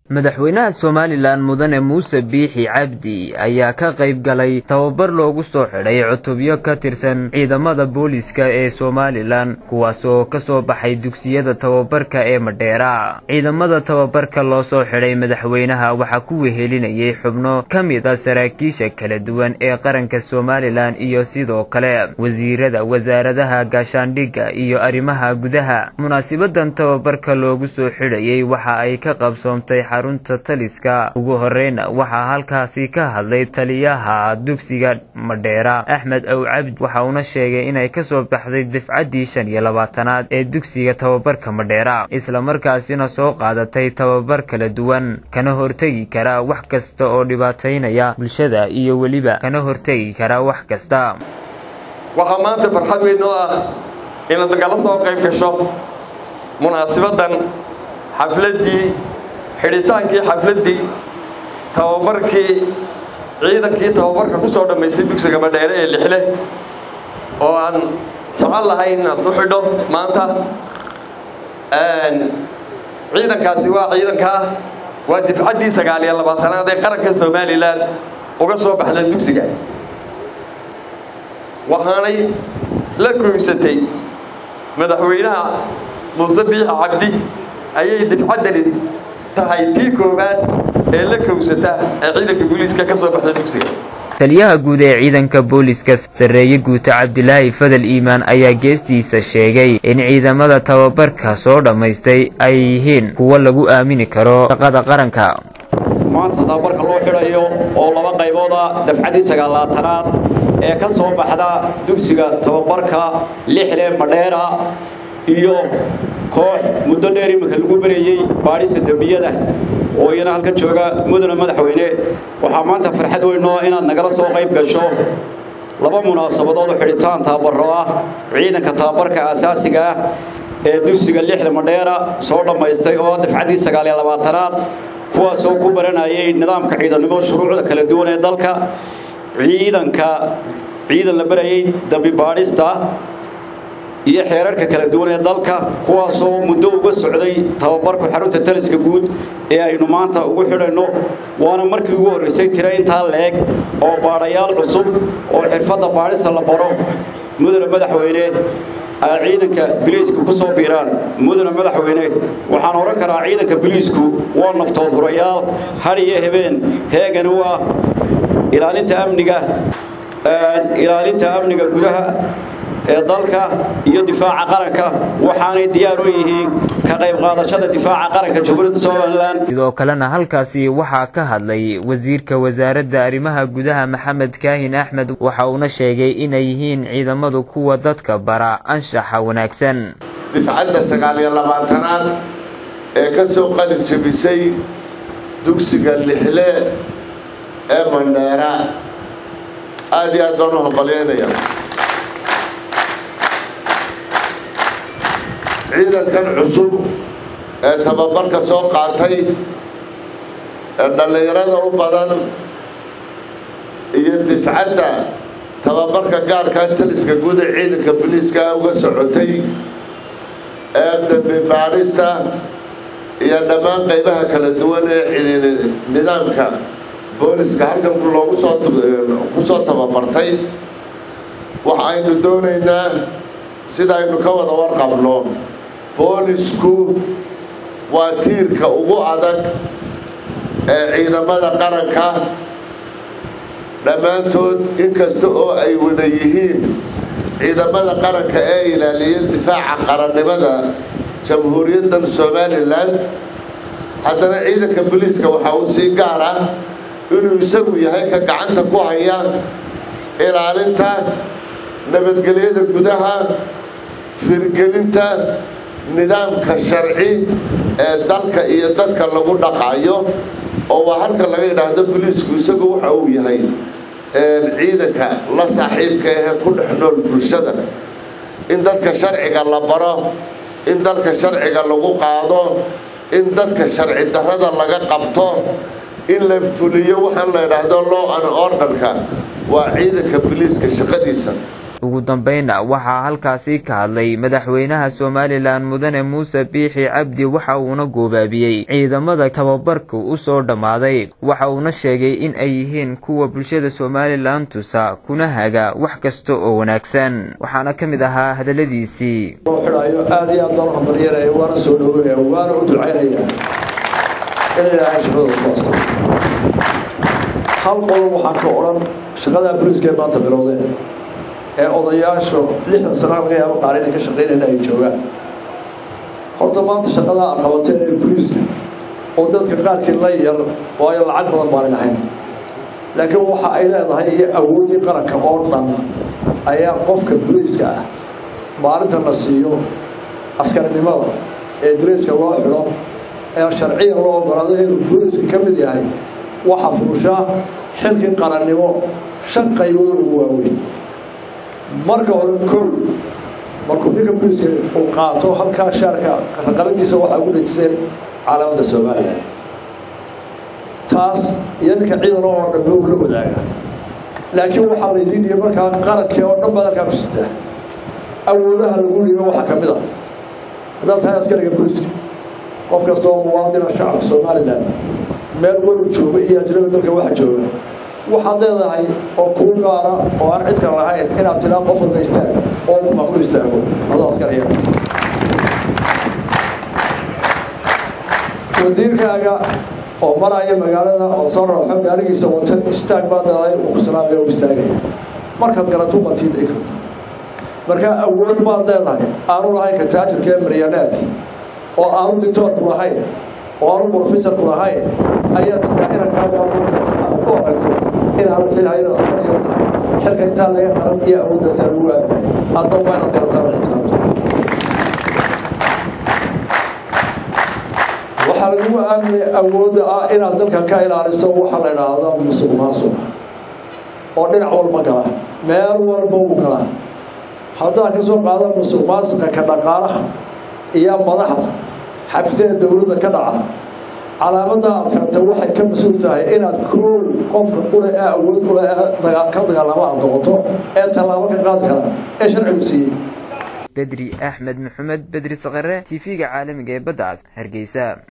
madaxweynaha somalilan mudane muuse biixi cabdi ayaa ka qayb galay tababar loogu soo xidhay cutubyo ka tirsan ciidamada booliska ee somalilan kuwaasoo ka soo baxay dugsiyada tababarka ee madheera ciidamada tababarka loo soo xidhay madaxweynaha waxaa ku wehelinayay xubno ka mid a saraakiisha kala duwan ee qaranka somalilan iyo sidoo kale wasiirada wasaaradaha gaashaandhigga iyo arrimaha gudaha munaasibadan tababarka loogu soo xidhayay waxa ay ka qabsoomtay xarunta taliska ugu horeyna waxaa halkaasi ka hadlay taliyaha dugsiga madheera axmed ow cabdi waxa uuna sheegay inay kasoo baxday dafcaddii shan iyo labaatanaad ee dugsiga tababarka madheera islamarkaasina soo qaadatay tababar kala duwan kana hortegi kara wax kasta oo dhibaataynaya bulshada iyo weliba kana hortegi kara wax kasta waxaa maanta farxad weyn oo ah inaad nagala soo qayb gasho munaasibadan xafladdii xidhitaankii xafladdii tababarkii ciidankii tababarka ku soo dhammaystay dugsiga madheere ee lixle oo aan socon lahayn inaad u xidho maanta ciidankaasi waa ciidankaa waa difcaddii sagaal iyo labaatanaad ee qaranka somalilan uga soo baxda dugsiga waxaanay la koysatay madaxweynaha muuse biixi cabdi ayay difcaddani tahay tii koowaad ee la kowsata ee ciidanka booliiska ka soo baxda dugsiga taliyaha guud ee ciidanka booliska sarreeye guuto cabdilaahi fadal iimaan ayaa geestiisa sheegay in ciidamada tababarka soo dhammaystay ay yihiin kuwo lagu aamini karo shaqada qaranka maanta tababarka loo xidhayo oo laba qaybooda dafcaddii sagaalaatanaad ee ka soo baxda dugsiga tababarka lixle madheera iyo koox muddo dheer iminka lagu berayey baadhista dembiyada oo iyana halka jooga mudane madaxweyne waxaa maanta farxad weynoo inaad nagala soo qayb gasho laba munaasabadood oo xidhitaan tababaro ah ciidanka tababarka aasaasiga ah ee dugsiga lixda madheera soo dhammaystay oo dafcaddii sagaal iyo labaatanaad kuwaasoo ku baranayay nidaamka ciidannimo shuruucda kala duwan ee dalka ciidanka ciidan la barayay dambi baadhista iyo xeerarka kala duwan ee dalka kuwaasoo muddo uga socday tababarku xarunta taliska guud ee aynu maanta ugu xidhayno waana markii ugu horraysay tira intaa leeg oo baadhayaal cusub oo xirfadda baadhista la baro mudane madaxweyne ay ciidanka biliisku ku soo biiraan mudane madaxweyne waxaan odhan karaa ciidanka biliisku waa naftood hurayaal had iyo habeen heegani waa ilaalinta amniga ilaalinta amniga gudaha ee dalka iyo difaaca qaranka waxaanay diyaar u yihiin ka qayb qaadashada difaaca qaranka jamhuuriyadda somalilan sidoo kalena halkaasi waxaa ka hadlay wasiirka wasaaradda arrimaha gudaha maxamed kaahin axmed waxa uuna sheegay inay yihiin ciidamadu kuwa dadka bara anshaxa wanaagsan difcadda sagaal iyo labaatanaad ee ka soo qalin jebisay dugsiga lixle ee mandheera aad iyo aad baan u hambalyaynaya ciidankan cusub ee tababarka soo qaatay ee dhallinyarada u badan iyo difcadda tababarka gaarkaa taliska guud ee ciidanka booliiska uga socotay ee dambi baadhista iyo dhammaan qaybaha kala duwan ee nidaamka booliska halkan loogu soo ku soo tababartay waxa aynu doonaynaa sida aynu ka wada warqabno boolisku waa tiirka ugu adag ee ciidamada qaranka dhammaantood inkasta oo ay wada yihiin ciidamada qaranka ee ilaaliya difaaca qarannimada jamhuuriyaddan somalilan haddana ciidanka booliiska waxaa uu sii gaar ah inuu isagu yahay ka gacanta ku haya ilaalinta nabadgelyada gudaha firgelinta nidaamka sharci ee dalka iyo dadka lagu dhaqayo oo waa halka laga yidhaahdo boliisku isagu waxa uu yahay ciidanka la saaxiibka ahee ku dhex nool bulshada in dadka sharciga la baro in dalka sharciga lagu qaado in dadka sharci darrada laga qabto in la fuliyo waxaan la yidhaahdo law and orderka waa ciidanka boliiska shaqadiisa ugu dambeynna waxaa halkaasi ka hadlay madaxweynaha somalilan mudane muuse biixi cabdi waxa uuna goobaabiyey ciidamada tababarka u soo dhammaaday waxa uuna sheegay in ay yihiin kuwa bulshada somalilan tusa kuna haga wax kasta oo wanaagsan waxaana ka mid ahaa hadalladiisii aad iyo aad baan u hambalyanaya waana soo dhaweynaya waana u ducaynaya in ilaahay shaqada ku asto hal qodob waxaan ka odhan shaqadaa booliiska ee maanta bilowdeen ee odayaashu lixdan sana laga yaabo qaar inay ka shaqaynayna ay joogaan horta maanta shaqadaa a qabateen ee booliiska oo dadka qaarkii la yar waayo lacag badan baanan ahayn laakiin waxa ay leedahay iyo awooddii qaranka oo dhan ayaa qofka booliiska ah maalinta la siiyo askarinimada ee dareyska loo xidho ee sharciya loo ogolaado inuu booliiska ka mid yahay waxa fuushaa xilkii qarannimo shan qaybood ugu waaweyn marka hore kow markuu ninka booliiska uu qaato halkaa shaarka raqabadiisa waxaa ugu dhejiseen calaamadda somalilan taas iyo ninka ciidan oo dhambe uu la wadaaga laakiin waxaa laydiin dhiyay markaa qarankii oo dhan baad halkaa ku sitaa awoodaha lagu dhiibo waxaa ka mid a haddaad tahay askariga booliiska qof kasta oo muwaadina shacabka somalilan meel walu jooga iyo ajnabi dalka waxa jooga waxaad leedahay oo kuu gaara oo aan cid kale lahayn inaad tidhaa qof walba istaag oo maamul istaago adoo askariya wasiirkaaga oo maraya magaalada oo soo raaxo gaarigiisa wata istaag baa dalay uu ku salaamaya u istaagaya markaad garato baad sii day kartaa markaa awood baad leedahay aanu lahayn ka taajirka ee maryaneerka oo aanu dictoorku lahayn oo aanu brofesorku lahayn ayaad sidaa inankaaga aad u aragto inaanad xilhayada asanayo tahay xilka intaa laga qaran iyo awooddaasa lagu aabnahay hadda waa inaad garataan ixtiraamto waxaa lagugu aaminaya awoodda ah inaad dalka ka ilaaliso waxaa la idhaahda musuq maasuq oo dhinac walba gala meel walba uu galaa haddaad ka soo qaada musuq maasuqa ka dhaqaalaha iyo madaxda xafisyada dowladda ka dhaca calaamadda aad karata waxay ka mas-uul tahay inaad koow qofka ule ee awood ule ee ka dagaalamo aad noqoto ee tallaabo ka qaadi kara ee sharcigu siiyey bedri axmed maxamed bedri sakare t v-ga caalamiga ee badda cas hargeysa